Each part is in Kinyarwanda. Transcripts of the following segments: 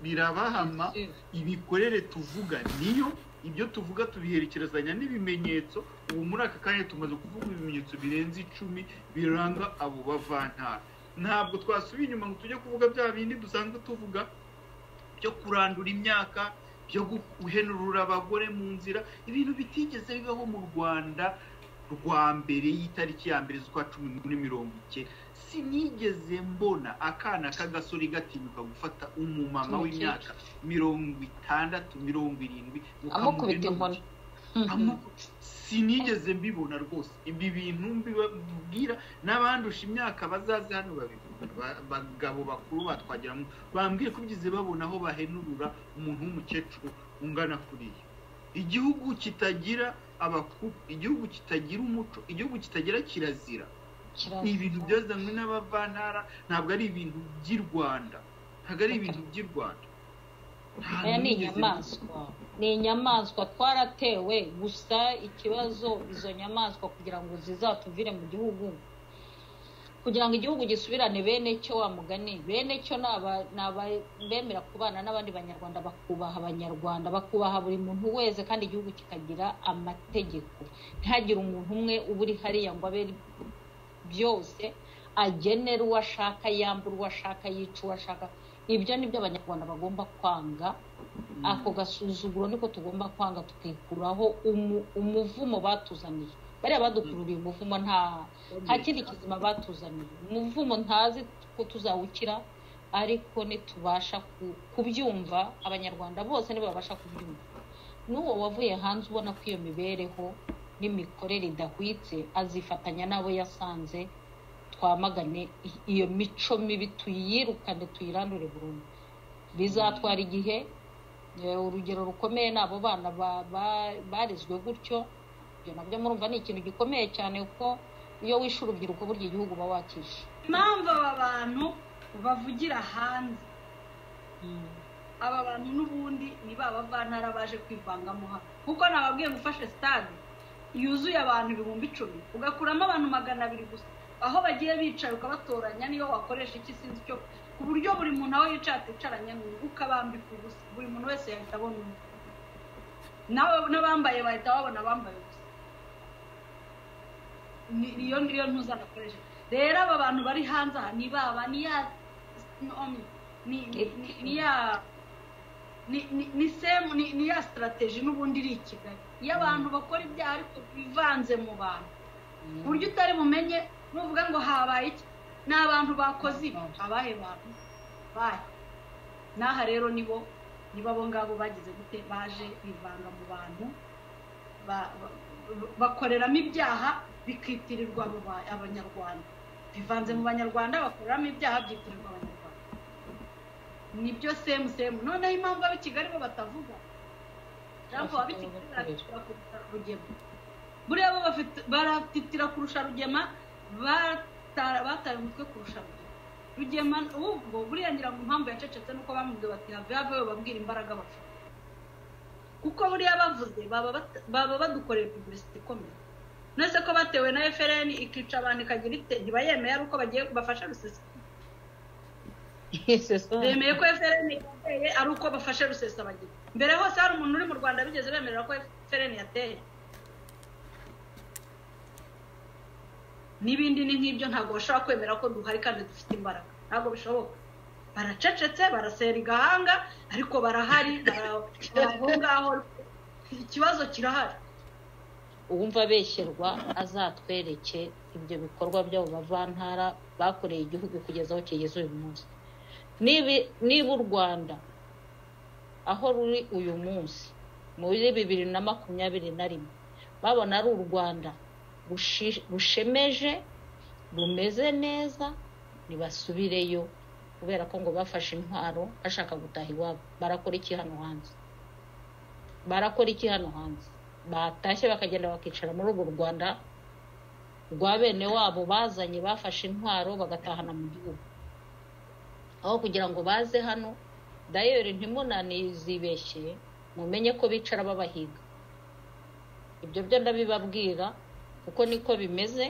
birabahama imikorere tuvuga niyo ibyo tuvuga tubiherekerezanya n'ibimenyetso ubu muri aka kanya tumaze kuvuga ibimenyetso birenze icumi biranga abo bavantara ntabwo twasubiye inyuma ngo tujye kuvuga bya bindi dusanzwe tuvuga byo kurandura imyaka byo guhenurura abagore mu nzira ibintu bitigeze bibaho mu rwanda rwa mbere y'itariki ya mbere z'ukwa cumi n'umwe mirongo ike sinigeze mbona akana k'agasore gatinyuka gufata umumama w'imyaka mirongo itandatu mirongo irindwi amukubita inkoni sinigeze mbibona rwose ibi bintu mbibwira n'abandusha imyaka bazaze hano abagabo bakuru batwagiramo bambwiye ko byize babona aho bahenurura umuntu w'umukecuru ungana kuriya igihugu kitagira abakuru igihugu kitagira umuco igihugu kitagira kirazira ni ibintu byazanywe n'abavantara ntabwo ari ibintu by'i rwanda ntabwo ari ibintu by'i rwanda aya ni inyamaswa ni inyamaswa twaratewe gusa ikibazo izo nyamaswa kugira ngo zizatuvire mu gihugu kugira ngo igihugu gisubirane bene cyo wa mugani bene cyo bemera kubana n'abandi banyarwanda bakubaha abanyarwanda bakubaha buri muntu wese kandi igihugu kikagira amategeko ntihagire umuntu umwe uba uri hariya ngo abe byose agenera uwo ashaka yambura uwo ashaka yica uwo ashaka ibyo ni byo abanyarwanda bagomba kwanga ako gasuzuguro niko tugomba kwanga tukikuraho umuvumo batuzaniye bariya badukururiye umuvumo nta nta kindi kizima batuzaniye umuvumo ntazi ko tuzawukira ariko ntitubasha kubyumva abanyarwanda bose ntibabasha kubyumva n'uwo wavuye hanze ubona ko iyo mibereho n'imikorere idahwitse azifatanya n'abo yasanze twamagane iyo mico mibi tuyirukane tuyirandure burundu bizatwara igihe urugero rukomeye ni abo bana barezwe gutyo ibyo nabyo murumva ni ikintu gikomeye cyane kuko iyo wishe urubyiruko burya igihugu uba wakishe impamvu aba bantu bavugira hanze aba bantu n'ubundi ni ba bavantara baje kwivangamo hano kuko nababwiye gufashe sitade yuzuye abantu ibihumbi icumi ugakuramo abantu magana abiri gusa aho bagiye bicaye ukabatoranya niyo wakoresha iki sinzi icyo ku buryo buri muntu aho yicaye aticaranye ukabambika ubusa buri muntu wese yahita abona undi n'abambaye bahita babona abambaye ubusa niyo niyo ntuzanakoresha rero aba bantu bari hanze aha ni baba ni ya ni ya ni semu ni ya sitarateji n'ubundi iri i kigali iyo abantu bakora ibyaha ariko bivanze mu bantu ku buryo utari bumenye nuvuga ngo habaye iki ni abantu bakoze ibi abahe bantu bahe n'aha rero nibo niba abo ngabo bagize gute baje bivanga mu bantu bakoreramo ibyaha bikitirirwa abanyarwanda bivanze mu banyarwanda bakoreramo ibyaha byitirirwa abanyarwanda nibyo semu semu noneho impamvu abo kigali bo batavuga jambo abikigali baratitira kurusha rugema buriya bo baratitira kurusha rugema bataye umutwe kurusha rugema rugema ubwo buriya ngira ngo impamvu yacecetse nuko bamubwiye bati have have babwira imbaraga bafite kuko buriya bavuze baba badukoreye publicity ikomeye nose ko batewe na FRN ikica abantu ikagira ite ntiba yemeye ari uko bagiye bafasha rusesa bemeye ko FRN yateye ari uko bafashe rusesa bagira mbere hose hari umuntu uri mu Rwanda bigeze bemerera ko FRN yateye n'ibindi ni nk'ibyo ntabwo bashobora kwemera ko duhari kandi dufite imbaraga ntabwo bishoboka baracecetse barasera igahanga ariko barahari aho ngaho ikibazo kirahari uwumva abeshyerwa azatwereke ibyo bikorwa by'abo bavantara bakoreye igihugu kugeza aho kigeze uyu munsi niba u rwanda aho ruri uyu munsi muri bibiri na makumyabiri na rimwe babona ari u rwanda rushemeje rumeze neza ntibasubireyo kubera ko ngo bafashe intwaro bashaka gutaha iwabo barakora iki hano hanze barakora iki hano hanze batashye bakagenda bakicara muri urwo rwanda rwa bene wabo bazanye bafashe intwaro bagatahana mu gihugu aho kugira ngo baze hano dayeri ntimunanizibeshye mumenye ko bicara babahiga ibyo byo ndabibabwira kuko niko bimeze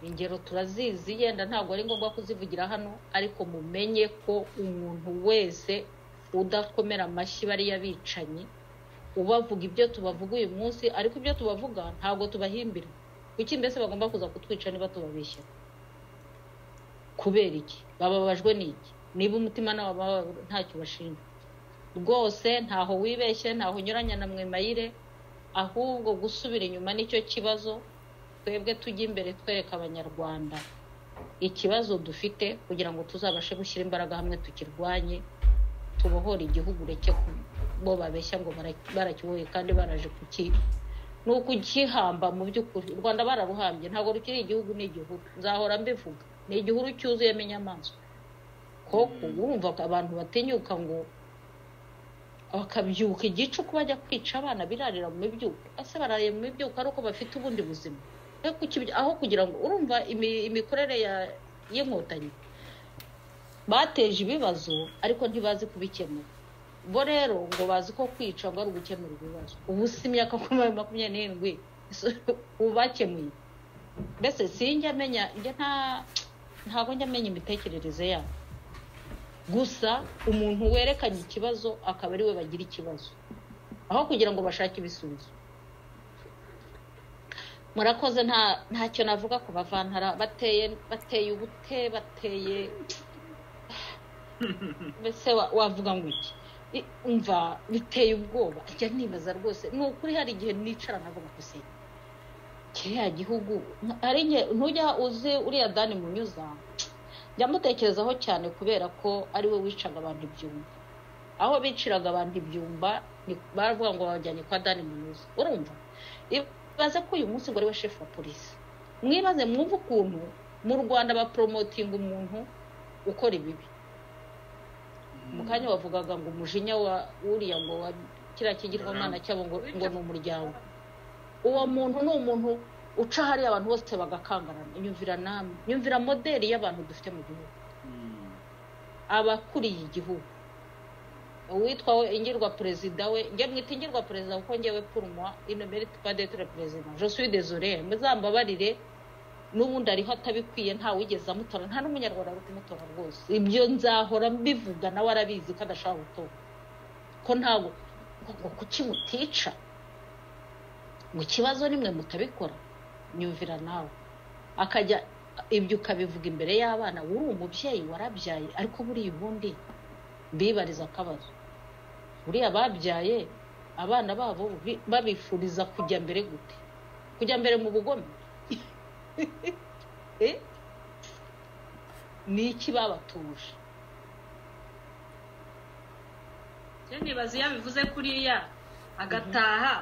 ingero turazizi yenda ntabwo ari ngombwa kuzivugira hano ariko mumenye ko umuntu wese udakomera amashyi bariya bicanyi ubavuga ibyo tubavuga uyu munsi ariko ibyo tubavuga ntabwo tubahimbira kuki mbese bagomba kuza kutwica niba tubabishyira kubera iki bababajwe n'iki niba umutima nabo ntacyo bashinja rwose ntaho wibeshye ntaho unyuranya na mwemayire ahubwo gusubira inyuma nicyo kibazo twebwe tujya imbere twereka abanyarwanda ikibazo dufite kugira ngo tuzabashe gushyira imbaraga hamwe tukirwanye tubohore igihugu ureke bo babeshya ngo barakiboye kandi baraje kuki ni ukugihamba mu by'ukuri u rwanda bararuhambye ntabwo rukiri igihugu ni igihuru nzahora mbivuga ni igihuru cyuzuyemo inyamaswa koko urumva abantu batinyuka ngo bakabyuka igicuku bajya kwica abana birarira mu mibyuko ese barariye mu mibyuko ari uko bafite ubundi buzima aho kugira ngo urumva imikorere y'inkotanyi bateje ibibazo ariko ntibazi kubikemura bo rero ngo bazi ko kwica ngo ari ugukemura ibibazo ubu si imyaka makumyabiri n'irindwi ubu bakemuye mbese sinjya amenya ntabwo njya amenya imitekerereze yabo gusa umuntu werekanye ikibazo akaba ari we bagira ikibazo aho kugira ngo bashake ibisubizo murakoze ntacyo navuga ku bavantara bateye bateye ubute bateye mbese wavuga ngo iki mva biteye ubwoba ajya nibaza rwose ni ukuri hari igihe nicara navuga gusa kiriya gihugu ntujya uzi uriya dani munyuza njya mutekerezaho cyane kubera ko ari we wicaga abantu ibyumba aho biciraga abantu ibyumba baravuga ngo babajyanye kwa dani munyuza urumva ibaze ko uyu munsi ngo ari we shefu wa polisi mwibaze mwumve ukuntu mu rwanda baporomotinga umuntu ukora ibibi mu kanya bavugaga ngo umujinya wa uriya ngo wa kiriya kigirwamana cyabo ngo ni umuryango uwo muntu ni umuntu uca hariya abantu bose bagakangarana nyumvira namwe nyumvira moderi y'abantu dufite mu gihugu abakuriye igihugu uwitwa we ingirwa perezida we njye mwita ingirwa perezida kuko ngewe purumwa ino merite padetere perezida josui dezorere muzambabarire n'ubundi ariho atabikwiye ntawigeze amutora nta n'umunyarwanda ari kumutora rwose ibyo nzahora mbivuga nawe arabizi ko adashaka gutora ko ntabwo kuki mutica ngo ikibazo nimwe mutabikora nyumvira nawe akajya ibyo ukabivuga imbere y'abana uri umubyeyi warabyaye ariko buriya ubundi mbibariza akabazo buriya babyaye abana babo babifuriza kujya mbere gute kujya mbere mu bugome ni iki babatuje nibaza iyo abivuze kuriya agataha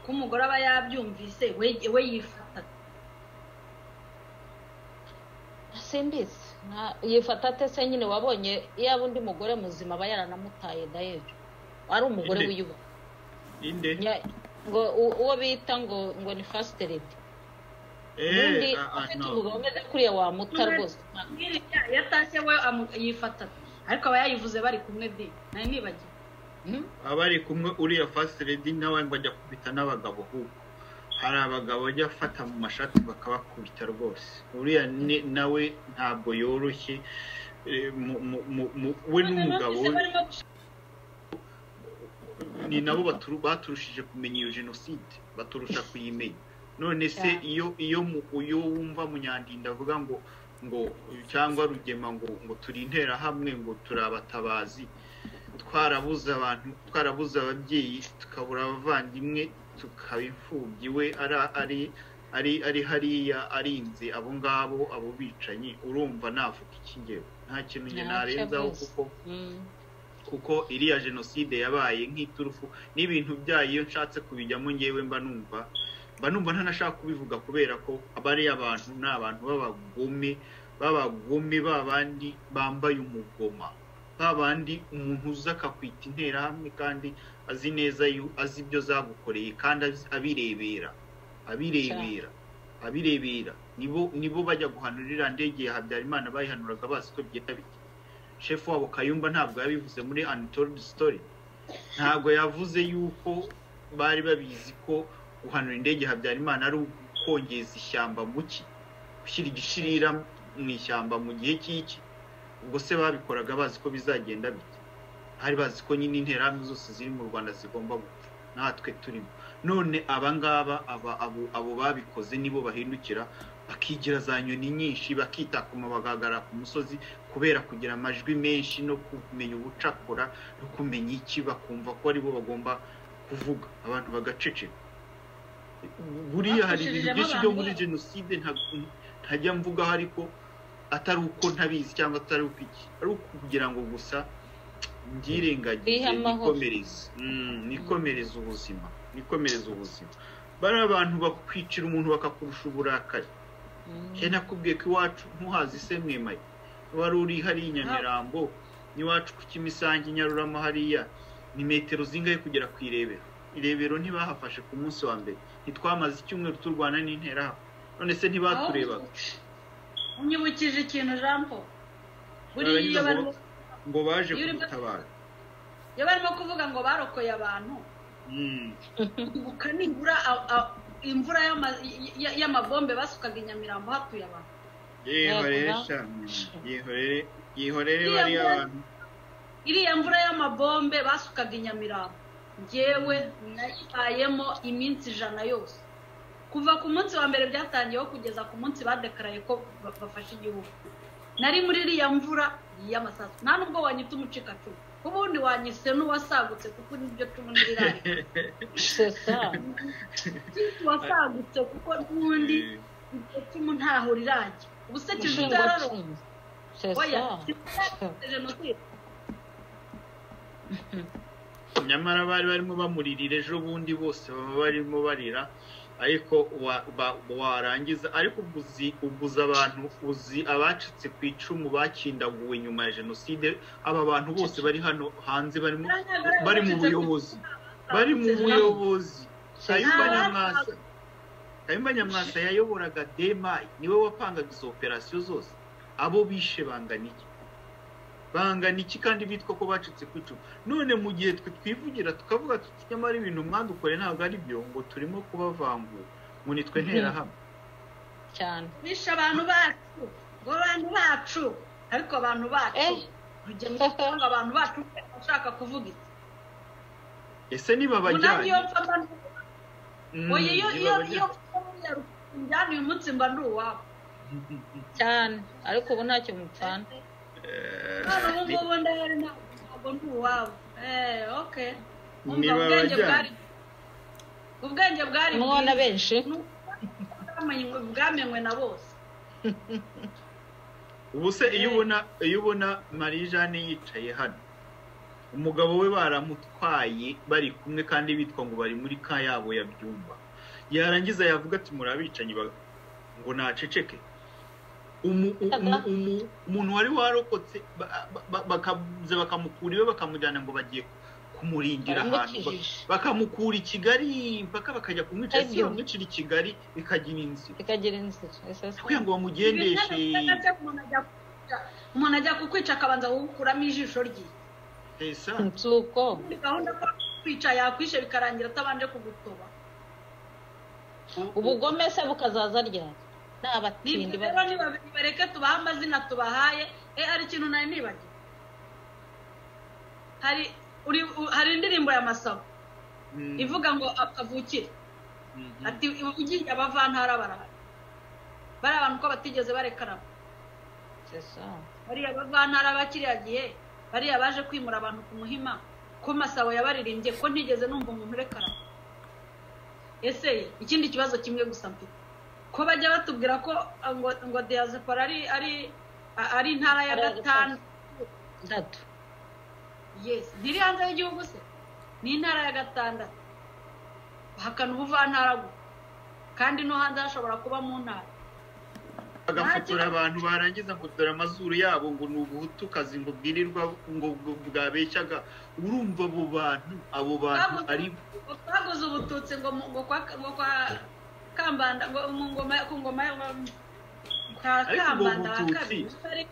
ko umugore aba yabyumvise we yifata simbizi yifata atese nyine wabonye yaba undi mugore muzima aba yaranamutaye dayejo ari umugore wiyubaha ngo uwo bita ngo ngo ni fasiteredi ubundi afite umugabo umeze kuriya wamuta rwose iyo atashye we yifata ariko aba yayivuze bari kumwe de nari nibagiwe aba ari kumwe uriya fasite redi nawe ngo ajya kubita n'abagabo ahubwo hari abagabo bajya afata mu mashati bakabakubita rwose uriya nawe ntabwo yoroshye we n'umugabo we ni nabo baturushije kumenya iyo jenoside baturusha kuyimenya none se iyo iyo iyo wumva munyandinda avuga ngo ngo cyangwa rugema ngo ngo turi interahamwe ngo turi abatabazi twarabuze abantu twarabuze ababyeyi tukabura abavandimwe tukaba imfubyi we ari ari ari hariya arinze abo ngabo abo bicanyi urumva navuga ikigero nta kintu njye narenzaho kuko kuko iriya jenoside yabaye nk'iturufu n'ibintu byayo iyo nshatse kubijyamo ngewe mba numva mba numva ntanashaka kubivuga kubera ko bariya abantu ni abantu b'abagome b'abagome b'abandi bambaye umugoma babandi umuntu uza akakwita interahamwe kandi azi neza azi ibyo zagukoreye kandi abirebera abirebera abirebera nibo nibo bajya guhanura iriya ndege ya habyarimana bayihanuraga bazi ko byita biti shefu wabo kayumba ntabwo yabivuze muri anitoridi sitori ntabwo yavuze yuko bari babizi ko guhanura indege ya habyarimana ari ukongeza ishyamba mu ki gushyira igishirira mu ishyamba mu gihe cy'iki ubwo se babikoraga bazi ko bizagenda bite bari bazi ko nyine interahamwe zose ziri mu rwanda zigomba gupfa natwe turimo none abangaba abo babikoze nibo bahindukira bakigira za nyoni nyinshi bakitakuma bagahagarara ku musozi kubera kugira amajwi menshi no kumenya ubucakora no kumenya iki bakumva ko aribo bagomba kuvuga abantu bagaceceka buriya hari ibintu byinshi byo muri jenoside ntajya mvuga ariko atari uko ntabizi cyangwa atari uko iki ari ukugira ngo gusa mbyirengagize nikomereze nikomereze ubuzima nikomereze ubuzima bari abantu bakwicira umuntu bakakurusha uburakari cyane nakubwiye ko iwacu ntuhazi se mwemaye wari uri hariya i nyamirambo n'iwacu ku kimisange nyarurama hariya ni metero zingahe kugera ku irebero irebero ntibahafashe ku munsi wa mbere ntitwamaze icyumweru turwana n'interahamwe none se ntibaturebaga unyibukije ikintu jambo buriya iyo barimo ngo baje kugutabara iyo barimo kuvuga ngo barokoye abantu ibuka nibura imvura y'amabombe basukaga i nyamirambo hatuye abantu yihorere cyane yihorere bariya bantu iriya mvura y'amabombe basukaga i nyamirambo ngewe nayibayemo iminsi ijana yose kuva ku munsi wa mbere byatangiyeho kugeza ku munsi badekaraye ko bafashe igihugu nari muri iriya mvura y'amasasu nta nubwo wanyita umucika cumu ubundi wanyise n'uwasagutse kuko nibyo cumu ntirari wasagutse kuko n'ubundi iryo cumu ntaho rirajya ubu se kivu byararonze oya jenoside nyamara bari barimo bamuririra ejo bundi bose baba barimo barira ariko warangiza ariko uguza abantu uzi abacitse ku icumu bakindaguwe nyuma ya jenoside aba bantu bose bari hano hanze bari mu buyobozi bari mu buyobozi kayumba nyamwasa kayumba nyamwasa yayoboraga demayi niwe wapangaga izo operasiyo zose abo bishe bangana iki bangana iki kandi bitwa ko bacitse ku icumu none mu gihe twe twivugira tukavuga tuti nyamara ibintu mwandukore ntabwo ari byo ngo turimo kubavangura ngo nitwe nterahamwe cyane bishe abantu bacu ngo abantu bacu ariko abantu bacu ntujya mu ngo abantu bacu ushaka kuvuga iki ese niba bajyanye iyo mfa iyo iyo iyo njyana uyu munsi mba ndi uwawe cyane ariko ubu ntacyo mupfana ubwenge bwari mubona benshi bwamenywe na bose ubu se iyo ubona iyo ubona marie jeanne yicaye hano umugabo we baramutwaye bari kumwe kandi bitwa ngo bari muri ka yabo ya byumba yarangiza yavuga ati murabicanyi ngo naceceke umuntu wari warokotse bakamuze bakamukura iwe bakamujyana ngo bagiye kumurindira ahantu bakamukura i kigali impaka bakajya kumwica se bamwicira i kigali bikagira inzira bikagira inzira kugira ngo bamugendeshe umuntu ajya kukwica akabanza gukuramo ijisho rye si uko muri gahunda ko kwica yakwishe bikarangira atabanje kugutoba ubugome se bukazaza ryari n'abatindi bareke tubahe amazina tubahaye e hari ikintu nari nibagiwe hari hari indirimbo ya masabo ivuga ngo akavukire ati ugiye abavantara barahari bari abantu ko batigeze barekarana bariya bavantara bakiriya gihe bariya baje kwimura abantu ku muhima ko masabo yabaririmbye ko ntigeze numva umuntu urekarana ese ikindi kibazo kimwe gusa mfite ko bajya batubwira ko ngo ngo diaspora ari ari ari intara ya gatanu gatatu yes ntiri hanze y'igihugu se ni intara ya gatandatu bahakana ubuvantara gusa kandi no hanze hashobora kuba mu ntara bagafotora abantu barangiza ngo dore amazuru yabo ngo ni ubuhutukazi ngo bwirirwa ngo bwabeshyaga urumva abo bantu abo bantu ari baguze ubututsi ngo ngo kwa kambanda mu ngoma ku ngoma ya kambanda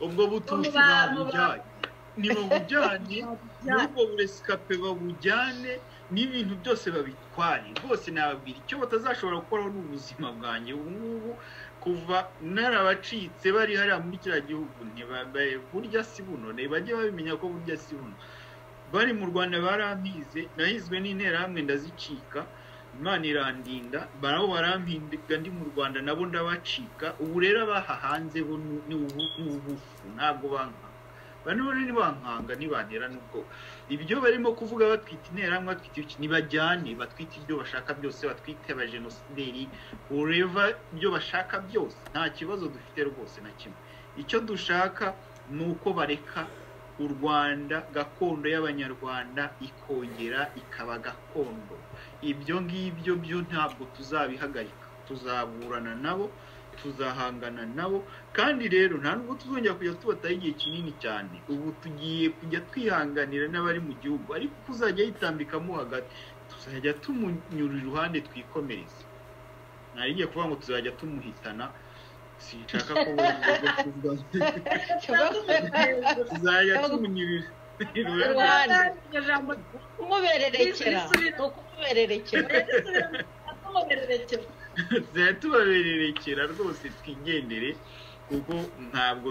ubwo bututsi babujyanye ntibabujyane n'ubwo buresikape babujyane n'ibintu byose babitware rwose nababwira icyo batazashobora gukoraho ni ubuzima bwanjye ubu ngubu kuva narabacitse bari hariya muri kiriya gihugu ntibambaye burya si buno bajye babimenya ko burya si buno bari mu rwanda barampize nahizwe n'interahamwe ndazicika imana irandinda barabo barampinga ndi mu rwanda nabo ndabacika ubu rero abahahanze bo ni ubufu ntabwo bankanga bano ntibankanga ntibanera n'ubwo ibyo barimo kuvuga batwita interahamwe batwita iki ntibajyane batwite ibyo bashaka byose batwite abajenosideri ureva ibyo bashaka byose nta kibazo dufite rwose na kimwe icyo dushaka ni uko bareka u rwanda gakondo y'abanyarwanda ikongera ikaba gakondo ibyo ngibyo byo ntabwo tuzabihagarika tuzaburana nabo tuzahangana nabo kandi rero nta nubwo tuzongera kujya tubataho igihe kinini cyane ubu tugiye kujya twihanganira n'abari mu gihugu ariko uzajya yitambikamo hagati tuzajya tumunyura iruhande twikomereze ntarigiye kuvuga ngo tuzajya tumuhitana sinshaka ko tuzajya tumunyurira kumubererekera ni ukumubererekera tuzajya tubabererekera rwose twigendere kuko ntabwo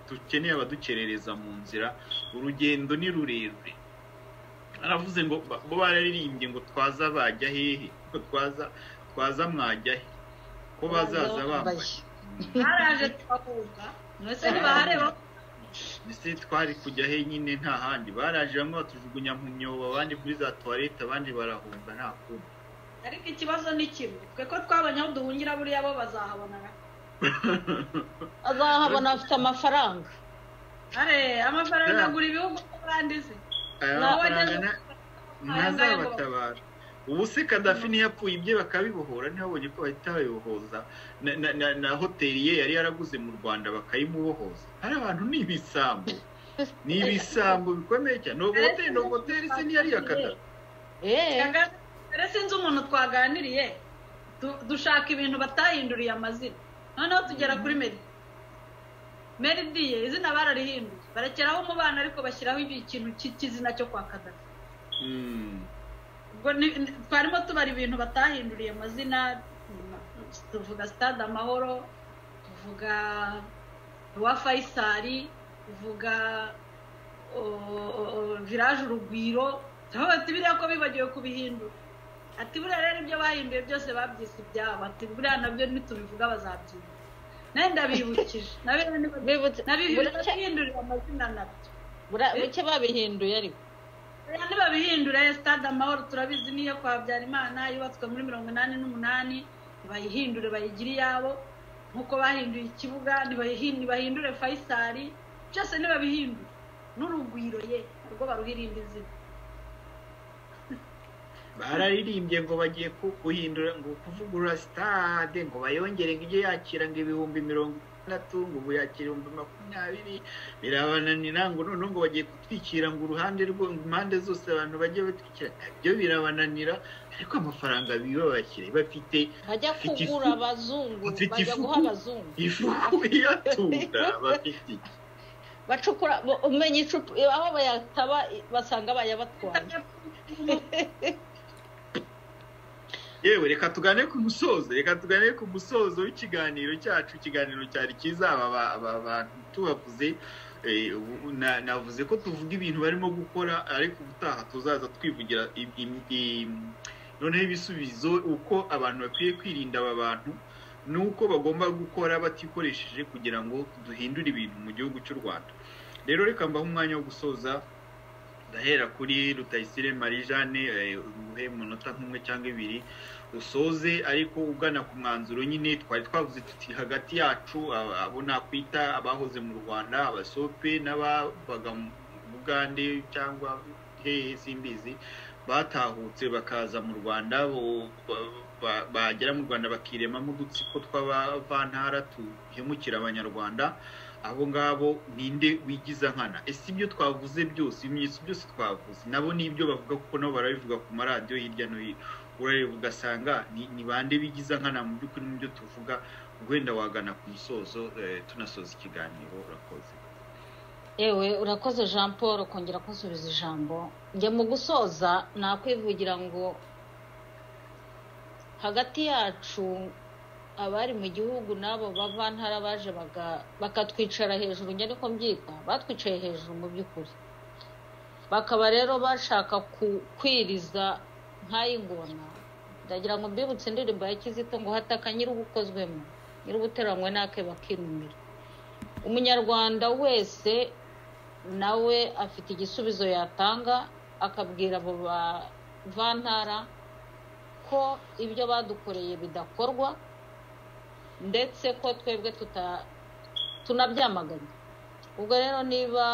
dukeneye abadukerereza mu nzira urugendo ni rurerure aravuze ngo bo bararirimbye ngo twaza bajya hehe ngo twaza twaza mwajya he ko bazaza bambaye haraje twahunga mwese ntibahareba ndetse twari kujya he nyine nta handi baraje bamwe batujugunya mu myobo abandi kuri za tuwarete abandi barahunga nta kundi ariko ikibazo ni kimwe twe ko twabonye aho duhungira buriya bo bazahabonera azahabona afite amafaranga are amafaranga agura ibihugu by'abandi se aya mafaranga ntazabatabara ubu se kadafi yapfuye ibye bakabibohora ntibabonye ko bahita babibohoza na hoteli ye yari yaraguze mu rwanda bakayimubohoza hari abantu ni ibisambo ni ibisambo bikomeye cyane ntabwo hoteli ntabwo hoteli se ntiyari iya kadafi mbere sinzi umuntu twaganiriye dushaka ibintu batahinduriye amazina noneho tugera kuri meri meri diye izina bararihinduye barekeraho umubano ariko bashyiraho ikintu cy'ikizina cyo kwa kadafi twarimo tubara ibintu batahinduriye amazina tuvuga sitade amahoro tuvuga uwa fayisari tuvuga viraje urugwiro ati biriya ko bibagiwe kubihindura ati buriya rero ibyo bahinduye byose babyise ibyabo ati buriya nabyo ntitubivuga bazabyina nawe ndabibukije nabihindurira amazina nabyo buke babihinduye ariko ntibabihindure stade amahoro turabizi niyo kwa habyarimana yubatswe muri mirongo inani n'umunani bayihindure bayigire iyabo nk'uko bahinduye ikibuga ntibahindure fayisari byose ntibabihindure n'urugwiro ye ubwo baruhirinda izina bararirimbye ngo bagiye guhindura ngo kuvugurura sitade ngo bayongere ngo ijye yakira ngo ibihumbi mirongo itandatu ngo ubu yakira ibihumbi makumyabiri birabananira ngo noneho ngo bagiye gutwikira ngo uruhande rwo impande zose abantu bajye batwikira nabyo birabananira ariko amafaranga biba bakire bafite bajya kugura abazungu bajya guha abazungu ifuku iyatura bafite iki bacukura umenya icupa aho bayataba basanga bayabatwaye yewe reka tugane ku musozo reka tugane ku musozo w'ikiganiro cyacu ikiganiro cyari cyiza aba bantu tubavuze navuze ko tuvuga ibintu barimo gukora ariko ubutaha tuzaza twivugira noneho ibisubizo uko abantu bakwiye kwirinda aba bantu ni uko bagomba gukora batikoresheje kugira ngo duhindure ibintu mu gihugu cy'u rwanda rero reka mbaho umwanya wo gusoza ndahera kuri rutayisire marie jeanne uhe umunota nk'umwe cyangwa ibiri usoze ariko ugana ku mwanzuro nyine twari twavuze tuti hagati yacu abo nakwita abahoze mu rwanda abasope n'ababaga mu bugande cyangwa hehe simbizi batahutse bakaza mu rwanda bagera mu rwanda bakiremamo udutsiko tw'abavantara duhemukira abanyarwanda abo ngabo ninde wigiza nkana ese ibyo twavuze byose ibimenyetso byose twavuze nabo ni ibyo bavuga kuko nabo barabivuga ku maradiyo hirya no hino urareba ugasanga ni bande bigiza nkana mu by'ukuri mu byo tuvuga wenda wagana ku musozo tunasoza ikiganiro urakoze yewe urakoze jean paul kongera kusubiza ijambo njya mu gusoza nakwivugira ngo hagati yacu abari mu gihugu n'abo bavantara baje bakatwicara hejuru njya niko mbyita batwicaye hejuru mu by'ukuri bakaba rero bashaka kwiriza nk'ay'ingona ndagira ngo mbibutse indirimbo ya kizito ngo hataka nyir'ubukozwemo nyir'ubuteranywe n'ake bakinumira umunyarwanda wese nawe afite igisubizo yatanga akabwira abo bavantara ko ibyo badukoreye bidakorwa ndetse ko twebwe tunabyamagana ubwo rero niba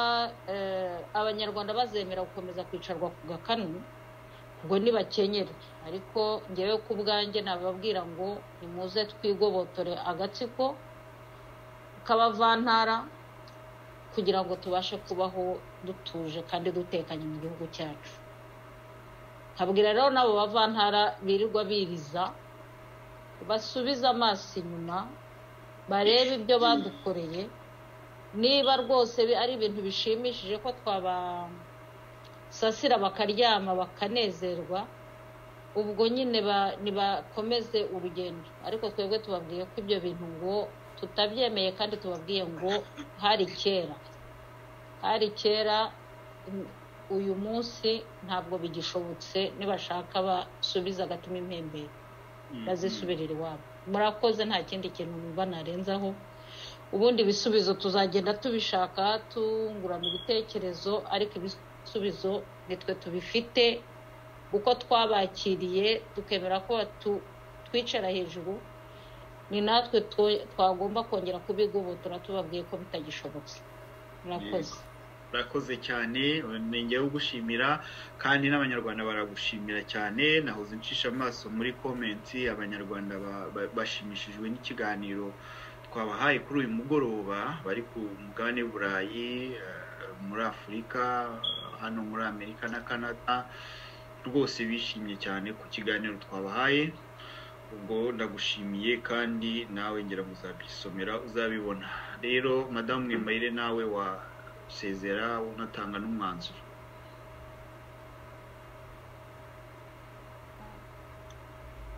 abanyarwanda bazemera gukomeza kwicarwa ku gakanu ubwo ntibakenyere ariko ngewe ku bwanjye nababwira ngo nimuze twigobotore agatsiko k'abavantara kugira ngo tubashe kubaho dutuje kandi dutekanye mu gihugu cyacu habwira rero n'abo bavantara birirwa biriza basubize amaso inyuma barebe ibyo badukoreye niba rwose ari ibintu bishimishije ko twabasasira bakaryama bakanezerwa ubwo nyine ntibakomeze urugendo ariko twebwe tubabwiye ko ibyo bintu ngo tutabyemeye kandi tubabwiye ngo hari kera hari kera uyu munsi ntabwo bigishobotse nibashaka basubiza agatuma impembero bazisubirira iwabo murakoze nta kindi kintu numva narenzaho ubundi ibisubizo tuzagenda tubishaka tungurana ibitekerezo ariko ibisubizo nitwe tubifite uko twabakiriye tukemera ko twicara hejuru ni natwe twagomba kongera kubigobotora tubabwiye ko bitagishobotse murakoze urakoze cyane ngewe ugushimira kandi n'abanyarwanda baragushimira cyane nahoze ncisha amaso muri komenti abanyarwanda bashimishijwe n'ikiganiro twabahaye kuri uyu mugoroba bari ku mugabane burayi muri afurika hano muri amerika na canada rwose bishimye cyane ku kiganiro twabahaye ubwo ndagushimiye kandi nawe ngira ngo uzabyisomera uzabibona rero madamu mwimayire nawe wa usezera unatanga n'umwanzuro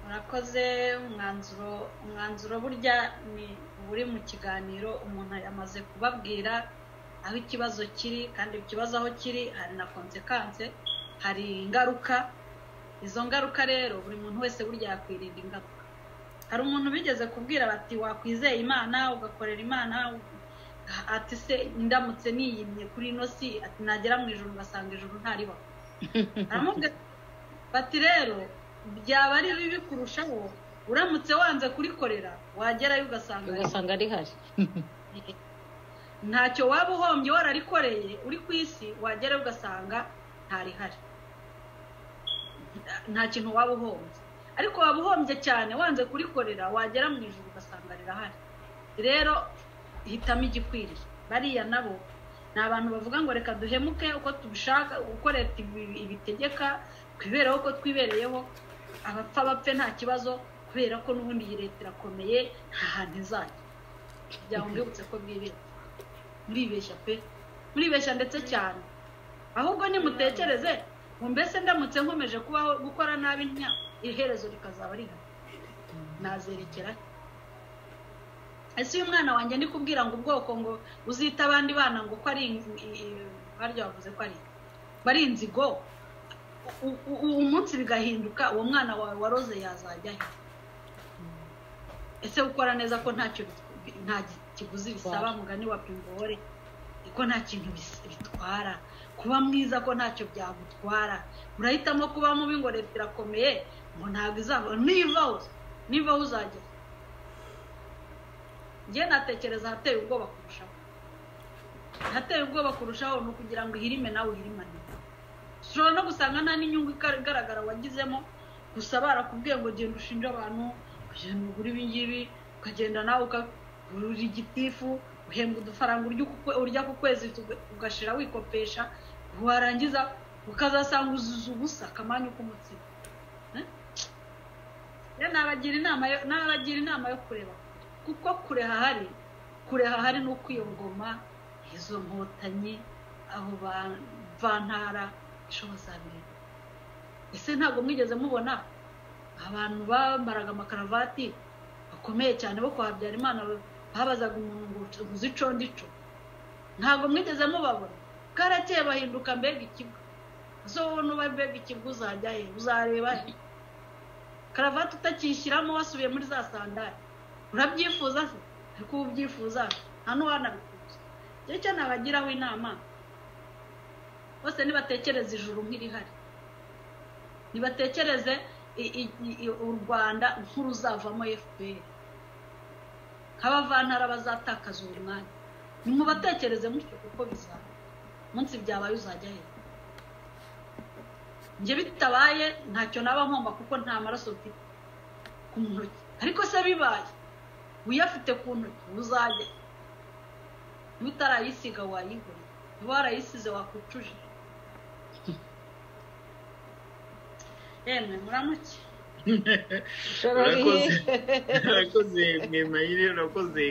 murakoze umwanzuro umwanzuro burya ni uri mu kiganiro umuntu yamaze kubabwira aho ikibazo kiri kandi ikibazo aho kiri hari na konsekanse hari ingaruka izo ngaruka rero buri muntu wese burya yakwirinda ingaruka hari umuntu bigeze kubwira bati wakwizeye imana ugakorera imana ati se ndamutse niyimye kuri ino si ati nagera mu ijoro ugasanga ijoro ntaribaho bati rero byaba ari bibi kurushaho uramutse wanze kurikorera wagerayo ugasanga ugasanga rihari ntacyo waba uhombye wararikoreye uri ku isi wagerayo ugasanga ntarihari nta kintu waba uhombye ariko waba uhombye cyane wanze kurikorera wagera mu ijoro ugasanga rirahari rero hitamo igikwiriye bariya nabo ni abantu bavuga ngo reka duhemuke uko tubishaka uko leta ibitegeka twibereho uko twibereyeho abapfa bapfe nta kibazo kubera ko n'ubundi iyi leta irakomeye nta hantu izajya kugira ngo mbibutse ko bwibeshya muribeshya pe muribeshya ndetse cyane ahubwo nimutekereze ngo mbese ndamutse nkomeje kubaho gukora nabi nta iherezo rikazaba rihari nazerekera ese uyu mwana wanjye ndi kubwira ngo ubwoko ngo uzita abandi bana ngo ko ari barya bavuze ko ari bari inzigo uwo munsi bigahinduka uwo mwana wawe waroze yazajya he ese ukora neza ko ntacyo nta kiguzi bisaba mugani wa pimbore ko nta kintu bitwara kuba mwiza ko ntacyo byagutwara urahitamo kuba mubi ngo leta irakomeye ngo ntabwo izaba niba niba uzajya njye natekereza ahateye ubwoba kurushaho ahateye ubwoba kurushaho ni ukugira ngo ihirime nawe uhirimane ushobora no gusanga nta n'inyungu igaragara wagizemo gusa barakubwiye ngo genda ushinje abantu ukagenda ugura ibi ngibi ukagenda nawe ukagura igitifu uhembwa udufaranga urya ku kwezi ugashira wikopesha warangiza ukazasanga uzuza ubusa akamanya k'umutsima nabagira inama yo kureba kuko kure hahari kure hahari ni ukwiyogoma izo nkotanyi abo bantara ishoboza bintu ese ntabwo mwigeze mubona abantu bambaraga amakaravati bakomeye cyane bo kwa habyarimana babazaga umuntu ngo uzi ico ndico ntabwo mwigeze mubabona karakeye bahinduka mbega ikigo zo n'ubabwega ikirwa uzajya he uzareba he karavati utakishyiramo wasubiye muri za sandari urabyifuza se ariko uba ubyifuza hano wanabifuza igihe cyo nabagiraho inama bose nibatekereze ijuru nk'irihari ntibatekereze u rwanda nk'uruzavamo fpr nk'abavantara bazatakaza uwo mwanya nimubatekereze mutyo kuko bizaba munsi byabaye uzajya he njye bitabaye ntacyo naba nkomba kuko nta maraso mfite ku ntoki ariko se bibaye uyafite ku ntoki uzajya niba utarayisiga wayigura niba warayisize wakwicuje yemwe muramuke urakoze mwe mayire urakoze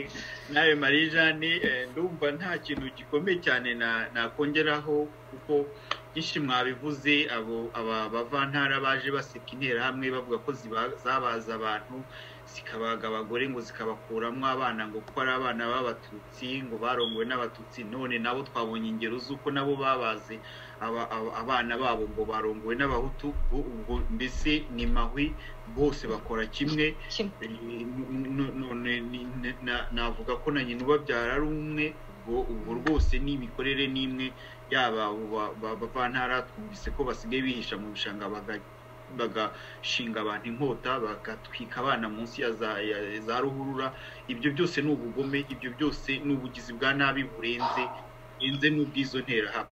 nawe marie jeanne ndumva nta kintu gikomeye cyane nakongeraho kuko byinshi mwabivuze abo aba bavantara baje baseka interahamwe bavuga ko zabaza abantu zikabaga abagore ngo zikabakuramo abana ngo kuko ari abana b'abatutsi ngo barongowe n'abatutsi none nabo twabonye ingero z'uko nabo babaze abana babo ngo barongowe n'abahutu ubwo mbese ni mahwi bose bakora kimwe navuga ko na nyina ubabyara ari umwe ubwo rwose ni imikorere n'imwe yaba bavantara twumvise ko basigaye bihisha mu bishanga bagashinga abantu inkota bagatwika abana munsi ya za ruhurura ibyo byose ni ubugome ibyo byose ni ubugizi bwa nabi burenze n'ubw'izo nterahamwe